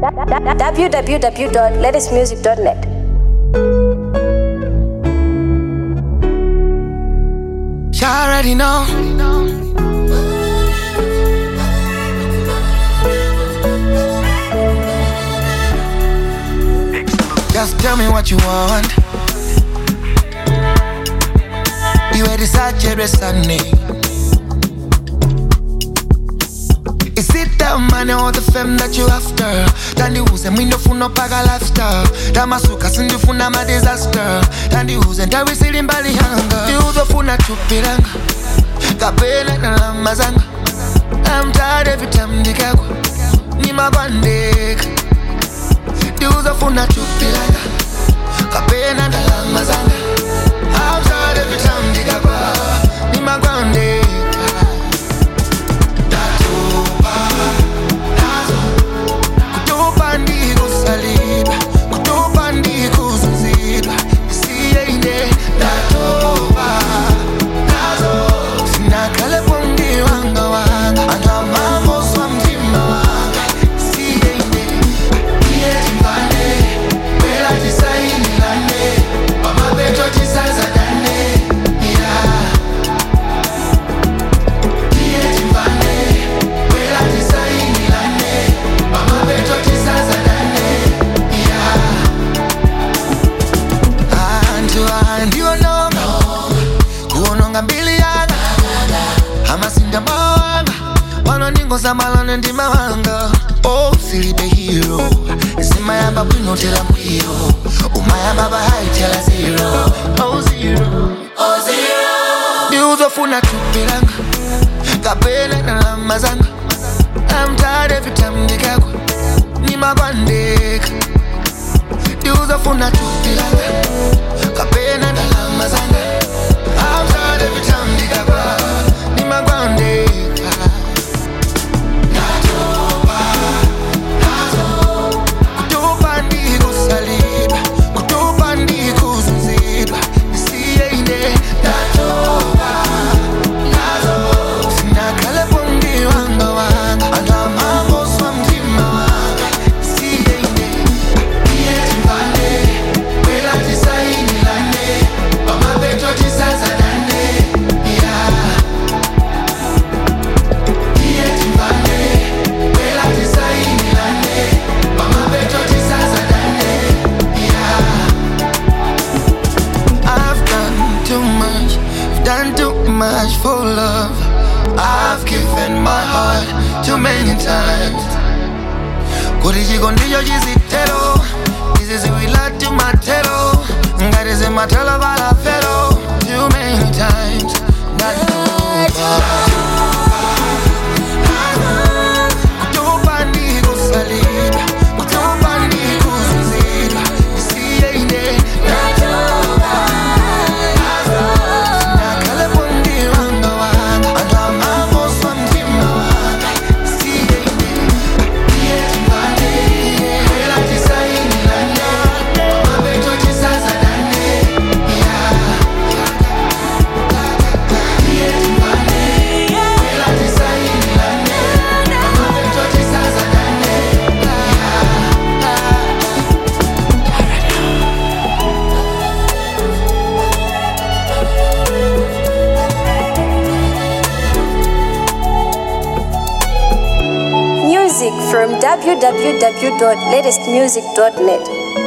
www.latestmusic.net. You already know. Just tell me what you want. You had decide every Sunday. Is it the money or the fame that you after? tandiuze mwindofuna paka lifestyle tamasuka sindifuna ma disaster tandiuze ndawisili mbali yanga ndiuzofuna chupilanga kapena nalama zanga I'm tired every time ndikagwa nimakwandeka ndiuzofuna chupilanga kapena ndalama zanga I'm tired every time ndikagwa nimakwandeka kutupa ndikusalibwa kutupa ndikuzuzidwa isiyeine ndatoba nazo sinakhalepo mndiwanga wanga angamamoswa mtima wanga isiyeine iyetimvane kwela tisayinilane pamapeto tisazadane yeah. iyetimvane kwela tisayinilane pamapeto tisazadane yeah. antu andiononga kuononga mbili yanga amasinda mawanga wanondingoza malone ndi mawanga oh silibe hero simayamba bwinotera mbwiro umayamba bahaitela zero oh zero oh zero ndiuzofuna tupilanga kapena nalama zanga I'm tired every time ndikagwa nimakwandeka ndiuzofuna tupilanga kapena ndalama zanga I'm tired every time ndikagwa nimakwandeka Natoba, nazo. Kutupa ndikusalibwa, kutupa ndikuzuzidwa, isiyeine. Natoba, nazo. Sinakhalepo mndiwanga wanga, angamamoswa mtima wanga, isiyeine. Iyetimvane, kwela tisayinilane, pamapeto tisazadane, yeah. Iyetimvane, kwela tisayinilane, pamapeto tisazadane, yeah. I've done too much, I've done too much for love. I've given my heart too many times. Kuti chiko ndicho chizitero, izi ziwila timatero, ngati zimatelo balafero. Too many times, ndatopa. Kutupa ndikusalibwa, kutupa ndikuzuzidwa, isiyeine. Nakhalepo mndiwanga wanga, angamamoswa mtima wanga, isiyeine. Iyetimvane, kwela tisayinilane, pamapeto tisazadane, yeah. Iyetimvane, kwela tisayinilane, pamapeto tisazadane, yeah. Music from www.latestmusic.net.